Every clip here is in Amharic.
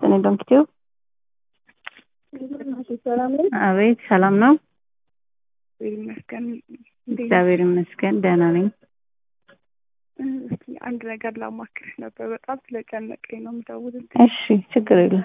ይስጥልኝ ዶክተር ሰላም ነኝ። አቤት ሰላም ነው ይመስገን። እግዚአብሔር ይመስገን ደህና ነኝ እስኪ አንድ ነገር ላማክርሽ ነበር። በጣም ስለጨነቀኝ ነው የምደውልልሽ። እሺ ችግር የለም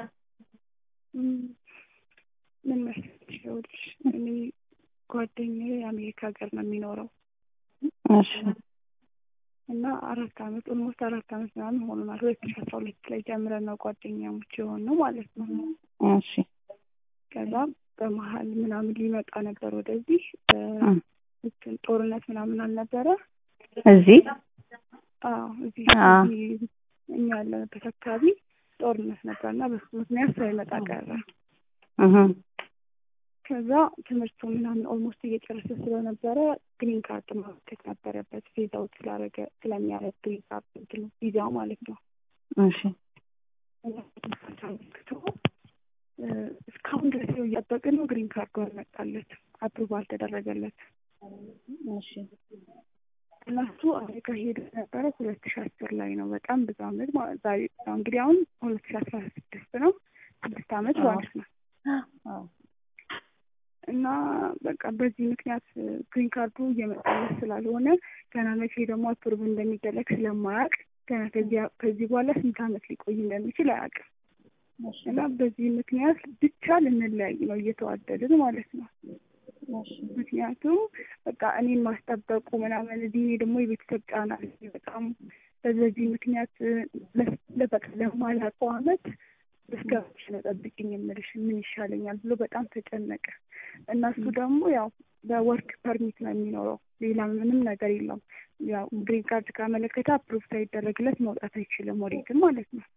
ምን መሰለሽ፣ ይኸውልሽ እኔ ጓደኛዬ የአሜሪካ ሀገር ነው የሚኖረው እሺ እና አራት አመት ኦልሞስት አራት አመት ምናምን ሆኖናል። ሁለት ሺ አስራ ሁለት ላይ ጀምረን ነው ጓደኛሞች የሆነው ማለት ነው። እሺ ከዛ በመሀል ምናምን ሊመጣ ነበር ወደዚህ እንትን ጦርነት ምናምን አልነበረ እዚህ አዎ እዚህ አዎ። እዚህ እኛ ያለንበት አካባቢ ጦርነት ነበር እና በሱ ምክንያት ሳይመጣ ቀረ። እህ ከዛ ትምህርቱ ምናምን ኦልሞስት እየጨረሰ ስለነበረ ግሪን ካርድ ማመልከት ነበረበት ቪዛው ስላረገ ስለሚያረግ ግሪን ካርድ እንትኑ ቪዛው ማለት ነው። እሺ እና አመልክቶ እ እስካሁን ድረስ ነው እያጠብቅን ነው። ግሪን ካርዱ አልመጣለትም፣ አፕሩቭ አልተደረገለት እሺ እና እሱ አሜሪካ ሄዶ ነበረ ሁለት ሺ አስር ላይ ነው። በጣም ብዙ አመት ማለት ዛሬ እንግዲህ አሁን ሁለት ሺ አስራ ስድስት ነው ስድስት አመት ማለት ነው። አዎ እና በቃ በዚህ ምክንያት ግሪን ካርዱ እየመጣለት ስላልሆነ ገና መቼ ደግሞ አፕሩቭ እንደሚደረግ ስለማያውቅ ገና ከዚህ ከዚህ በኋላ ስንት አመት ሊቆይ እንደሚችል አያውቅም። እና በዚህ ምክንያት ብቻ ልንለያይ ነው እየተዋደድን ማለት ነው። ምክንያቱም በቃ እኔን ማስጠበቁ ምናምን እዚህ እኔ ደግሞ የቤተሰብ ጫና አለኝ በጣም በዚህ ምክንያት ለበቃ ለማላውቀው አመት እስከ መቼ ነው ጠብቂኝ የምልሽ ምን ይሻለኛል ብሎ በጣም ተጨነቀ። እና እሱ ደግሞ ያው በወርክ ፐርሚት ነው የሚኖረው ሌላ ምንም ነገር የለውም። ያው ግሪን ካርድ ካመለከተ አፕሩቭ ሳይደረግለት መውጣት አይችልም ወዴትም ማለት ነው።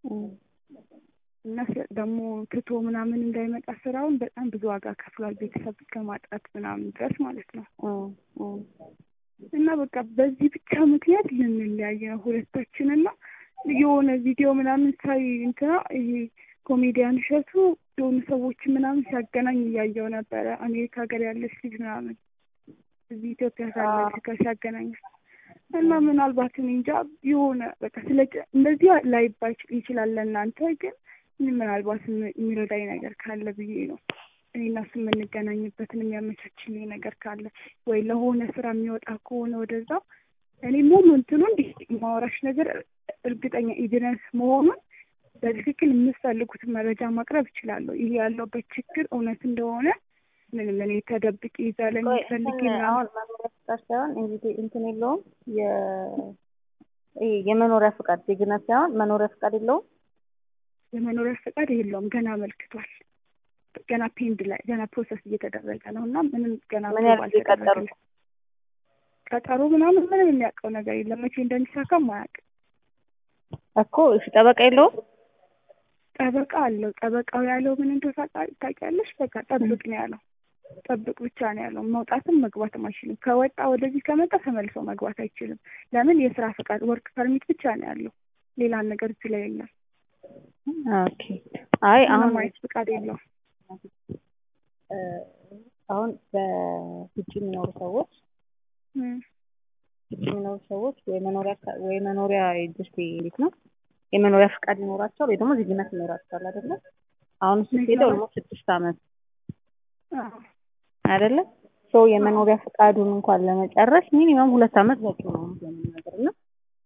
እና ስለ- ደግሞ ትቶ ምናምን እንዳይመጣ ስራውን በጣም ብዙ ዋጋ ከፍሏል። ቤተሰብ እስከ ማጣት ምናምን ድረስ ማለት ነው። እና በቃ በዚህ ብቻ ምክንያት ልንለያይ ነው ሁለታችንና የሆነ ቪዲዮ ምናምን ሳይ እንትና ይሄ ኮሜዲያን እሸቱ የሆኑ ሰዎች ምናምን ሲያገናኝ እያየው ነበረ። አሜሪካ ሀገር ያለች ልጅ ምናምን እዚህ ኢትዮጵያ ካለች ጋር ሲያገናኝ እና ምናልባት እኔ እንጃ የሆነ በቃ ስለ እንደዚህ ላይባል ይችላል ለእናንተ ግን ምናልባት የሚረዳኝ ነገር ካለ ብዬ ነው እኔ እና እሱ የምንገናኝበትን የሚያመቻችልኝ ነገር ካለ ወይ ለሆነ ስራ የሚወጣ ከሆነ ወደዛ እኔ ሙሉ እንትኑ እንዲህ ማወራሽ ነገር እርግጠኛ ኤቪደንስ መሆኑን በትክክል የምትፈልጉትን መረጃ ማቅረብ እችላለሁ። ይሄ ያለውበት ችግር እውነት እንደሆነ ምንም እኔ ተደብቄ ይዛ ለሚፈልግ አሁን መኖሪያ ፍቃድ ሳይሆን እንግዲህ እንትን የለውም የ- ይሄ የመኖሪያ ፍቃድ ዜግነት ሳይሆን መኖሪያ ፍቃድ የለውም። የመኖሪያ ፈቃድ የለውም ገና አመልክቷል። ገና ፔንድ ላይ ገና ፕሮሰስ እየተደረገ ነው እና ምንም ገና ምን ያህል ጊዜ ቀጠሩ? አልተደረገለት ቀጠሮ ምናምን ምንም የሚያውቀው ነገር የለም። መቼ እንደሚሳካም አያውቅም። እኮ እሺ ጠበቃ የለውም። ጠበቃ አለው። ጠበቃው ያለው ምን እንደሆነ ታውቃ- ታውቂያለሽ? በቃ ጠብቅ ነው ያለው። ጠብቅ ብቻ ነው ያለው። መውጣትም መግባትም አይችልም። ከወጣ ወደዚህ ከመጣ ተመልሶ መግባት አይችልም። ለምን? የስራ ፈቃድ ወርክ ፐርሚት ብቻ ነው ያለው። ሌላ ነገር እዚህ ላይ የለም። ኦኬ አይ አሁን ምንም አይነት ፈቃድ የለውም። እ አሁን በውጭ የሚኖሩ ሰዎች እም፣ ውጭ የሚኖሩ ሰዎች ወይ መኖሪያ ፈ- ወይ መኖሪያ ጀስት እንዴት ነው የመኖሪያ ፍቃድ ይኖራቸዋል ወይ ደግሞ ዜግነት ይኖራቸዋል አይደለ? አሁን እሱ ምን ሄደ ይኖራል? ኦልሞስት ስድስት አመት አዎ አይደለ? ሶ የመኖሪያ ፍቃዱን እንኳን ለመጨረስ ሚኒመም ሁለት አመት በቂ ነው ለመናገር እና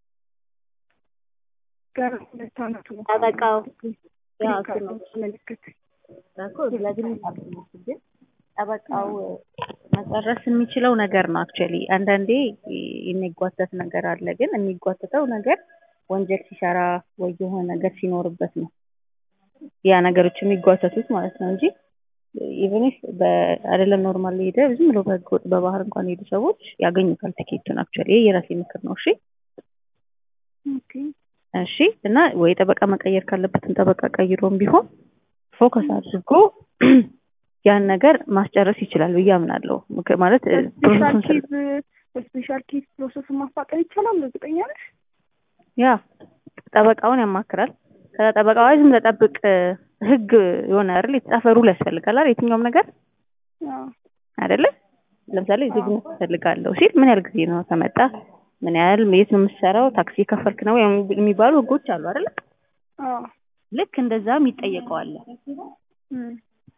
ገና ሁለት አመቱ ነው። ጠበቃው ያ ግሪን እሱ ካርድ ነው ምልክት እኮ ለግል ግን ጠበቃው መጨረስ የሚችለው ነገር ነው። አክቹዋሊ አንዳንዴ የሚጓተት ነገር አለ። ግን የሚጓተተው ነገር ወንጀል ሲሰራ ወይ የሆነ ነገር ሲኖርበት ነው ያ ነገሮች የሚጓተቱት ማለት ነው እንጂ ኢቨን ኢፍ አይደለም ኖርማል ሄደ ዝም ብሎ በህገ ወጥ በባህር እንኳን ሄዱ ሰዎች ያገኙታል ቲኬቱን። አክቹዋሊ ይሄ የራሴ ምክር ነው። እሺ ኦኬ እሺ እና ወይ ጠበቃ መቀየር ካለበትም ጠበቃ ቀይሮም ቢሆን ፎከስ አድርጎ ያን ነገር ማስጨረስ ይችላል ብዬ አምናለሁ። ምክ- ማለት እ, በስፔሻል ፕሮሰሱን ስለ- ኬዝ በስፔሻል ኬዝ ፕሮሰሱን ማፋጠን ይቻላል። እርግጠኛ ነሽ? ያ ጠበቃውን ያማክራል። ከዛ ጠበቃው አይ ዝም ብለህ ጠብቅ እ፣ ህግ የሆነ አይደል የተጻፈ ሩል ያስፈልጋል አይደል የትኛውም ነገር አዎ አይደለ? ለምሳሌ ዜግነት እፈልጋለሁ ሲል ምን ያህል ጊዜ ነው ከመጣ ምን ያህል የት ነው የምትሰራው ታክሲ ከፈልክ ነው የሚባሉ ህጎች አሉ አይደለ? አዎ ልክ እንደዛም ይጠየቀዋል። እም፣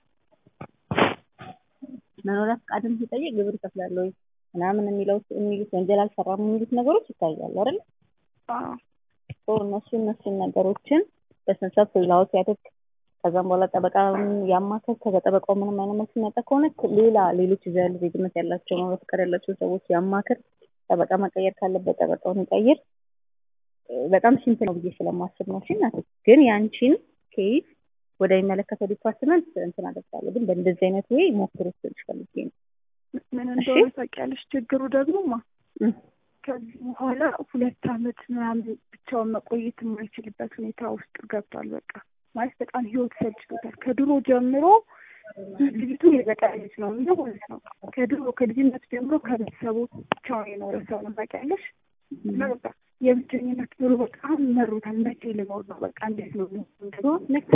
መኖሪያ ፈቃድም ሲጠይቅ ግብር ይከፍላል ወይ ምናምን የሚለው የሚሉት ወንጀል አልሰራም የሚሉት ነገሮች ይታያሉ አይደል? አዎ ሶ እነሱ እነሱን ነገሮችን በስነ ስርዓት ፍላወት ያደርግ ከዛም በኋላ ጠበቃ ያማከል ከዛ ጠበቃው ምንም አይነት መልስ የሚያጣ ከሆነ ሌላ ሌሎች እዚያ ያሉ ዜግነት ያላቸው መኖሪያ ፈቃድ ያላቸው ሰዎች ያማክር። ጠበቃ መቀየር ካለበት ጠበቃውን ይቀይር። በጣም ሲምፕል ነው ብዬ ስለማስብ ነው። እሺ እናቴ ግን ያንቺን ኬዝ ወደሚመለከተው ዲፓርትመንት እንትን አደርጋለሁ። ግን በእንደዚህ አይነት ወይ ሞክሩት ስልሽ ፈልጌ ነው። ምን እሺ። እንደሆነ ታውቂያለሽ? ችግሩ ደግሞ ማ እም፣ ከዚህ በኋላ ሁለት ዓመት ምናምን ብቻውን መቆየት የማይችልበት ሁኔታ ውስጥ ገብቷል። በቃ ማለት በጣም ህይወት ሰልችቶታል። ከድሮ ጀምሮ ልጅቱ የገጠር ልጅ ነው የሚለው ማለት ነው። ከድሮ ከልጅነት ጀምሮ ከቤተሰቡ ብቻውን የኖረ ሰው ነው ታውቂያለሽ። እና በቃ የብቸኝነት ኑሮ በጣም መሮታል። መቼ ልኖር ነው በቃ እንዴት ነው ልክ